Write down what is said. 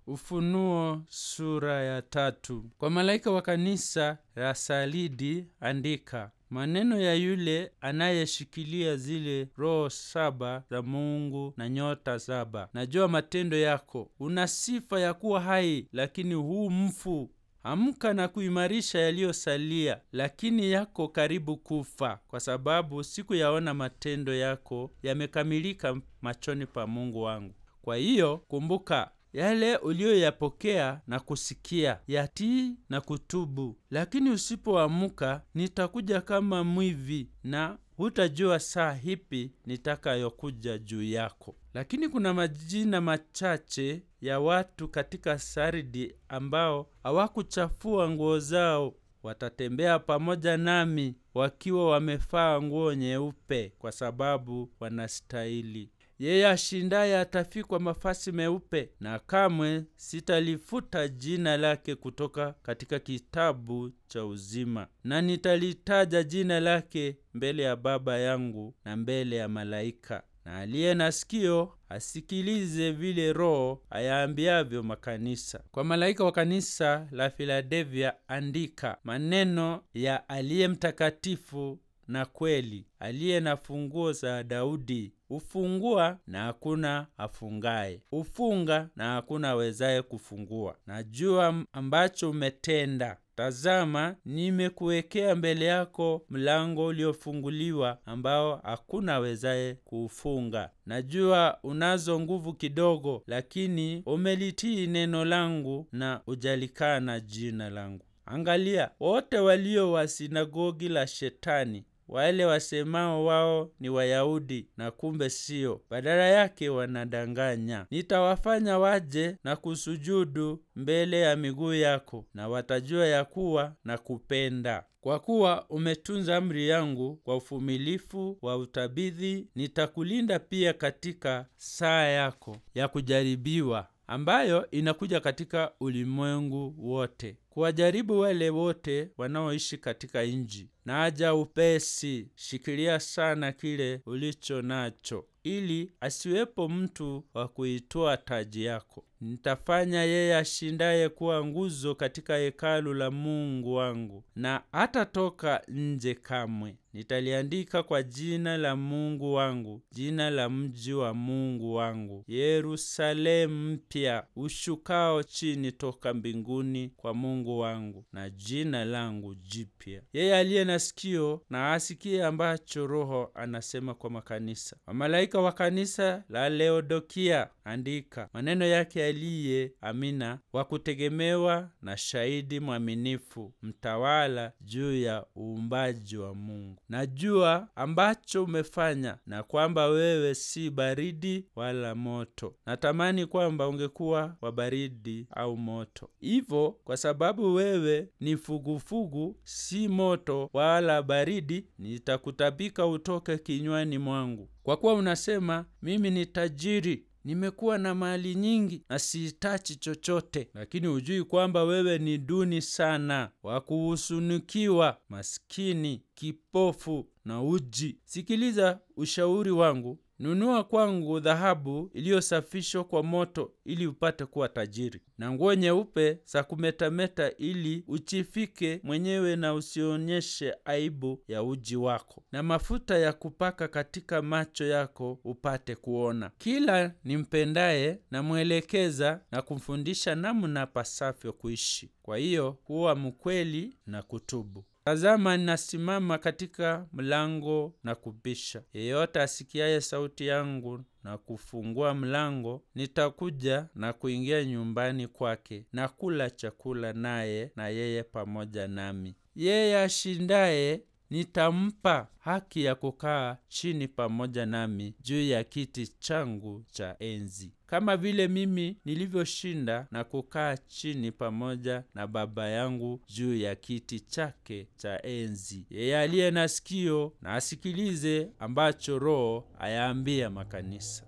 Ufunuo sura ya tatu. Kwa malaika wa kanisa la Salidi andika maneno ya yule anayeshikilia zile roho saba za Mungu na nyota saba. Najua matendo yako, una sifa ya kuwa hai, lakini huu mfu. Amka na kuimarisha yaliyosalia, lakini yako karibu kufa, kwa sababu sikuyaona matendo yako yamekamilika machoni pa Mungu wangu. Kwa hiyo kumbuka yale uliyoyapokea na kusikia, yatii na kutubu. Lakini usipoamka, nitakuja kama mwivi, na hutajua saa hipi nitakayokuja juu yako. Lakini kuna majina machache ya watu katika Sardi ambao hawakuchafua nguo zao. Watatembea pamoja nami wakiwa wamevaa nguo nyeupe, kwa sababu wanastahili. Yeye ashindaye atafikwa mavazi meupe, na kamwe sitalifuta jina lake kutoka katika kitabu cha uzima, na nitalitaja jina lake mbele ya Baba yangu na mbele ya malaika. Na aliye na sikio asikilize vile Roho ayaambiavyo makanisa. Kwa malaika wa kanisa la Filadelfia andika maneno ya aliye mtakatifu na kweli, aliye na funguo za Daudi. Hufungua na hakuna afungaye, hufunga na hakuna awezaye kufungua. Najua ambacho umetenda. Tazama, nimekuwekea mbele yako mlango uliofunguliwa, ambao hakuna awezaye kuufunga. Najua unazo nguvu kidogo, lakini umelitii neno langu na ujalikana jina langu. Angalia, wote walio wa sinagogi la Shetani wale wasemao wao ni Wayahudi na kumbe sio, badala yake wanadanganya. Nitawafanya waje na kusujudu mbele ya miguu yako, na watajua ya kuwa na kupenda. Kwa kuwa umetunza amri yangu kwa uvumilivu wa utabidhi, nitakulinda pia katika saa yako ya kujaribiwa, ambayo inakuja katika ulimwengu wote, kuwajaribu wale wote wanaoishi katika nchi. Na aja upesi, shikilia sana kile ulicho nacho, ili asiwepo mtu wa kuitoa taji yako. Nitafanya yeye ashindaye kuwa nguzo katika hekalu la Mungu wangu, na hatatoka nje kamwe. Nitaliandika kwa jina la Mungu wangu, jina la mji wa Mungu wangu, Yerusalemu mpya ushukao chini toka mbinguni kwa Mungu wangu, na jina langu jipya. Yeye aliye na sikio na asikie ambacho Roho anasema kwa makanisa. Wamalaika wa kanisa la Laodikia andika maneno yake aliye Amina, wa kutegemewa na shahidi mwaminifu, mtawala juu ya uumbaji wa Mungu. Najua ambacho umefanya na kwamba wewe si baridi wala moto. Natamani kwamba ungekuwa wa baridi au moto. Hivyo, kwa sababu wewe ni fugufugu, si moto wala baridi, nitakutapika utoke kinywani mwangu. Kwa kuwa unasema mimi ni tajiri nimekuwa na mali nyingi na sihitaji chochote, lakini hujui kwamba wewe ni duni sana, wa kuhusunikiwa, maskini, kipofu na uji. Sikiliza ushauri wangu, nunua kwangu dhahabu iliyosafishwa kwa moto, ili upate kuwa tajiri, na nguo nyeupe za kumetameta, ili uchifike mwenyewe na usionyeshe aibu ya uji wako, na mafuta ya kupaka katika macho yako upate kuona. Kila nimpendaye namwelekeza na kumfundisha namna pasavyo kuishi. Kwa hiyo kuwa mkweli na kutubu. Tazama, ninasimama katika mlango na kubisha. Yeyote asikiaye sauti yangu na kufungua mlango, nitakuja na kuingia nyumbani kwake na kula chakula naye, na yeye pamoja nami. Yeye ashindaye nitampa haki ya kukaa chini pamoja nami juu ya kiti changu cha enzi, kama vile mimi nilivyoshinda na kukaa chini pamoja na Baba yangu juu ya kiti chake cha enzi. Yeye aliye na sikio na asikilize ambacho Roho ayaambia makanisa.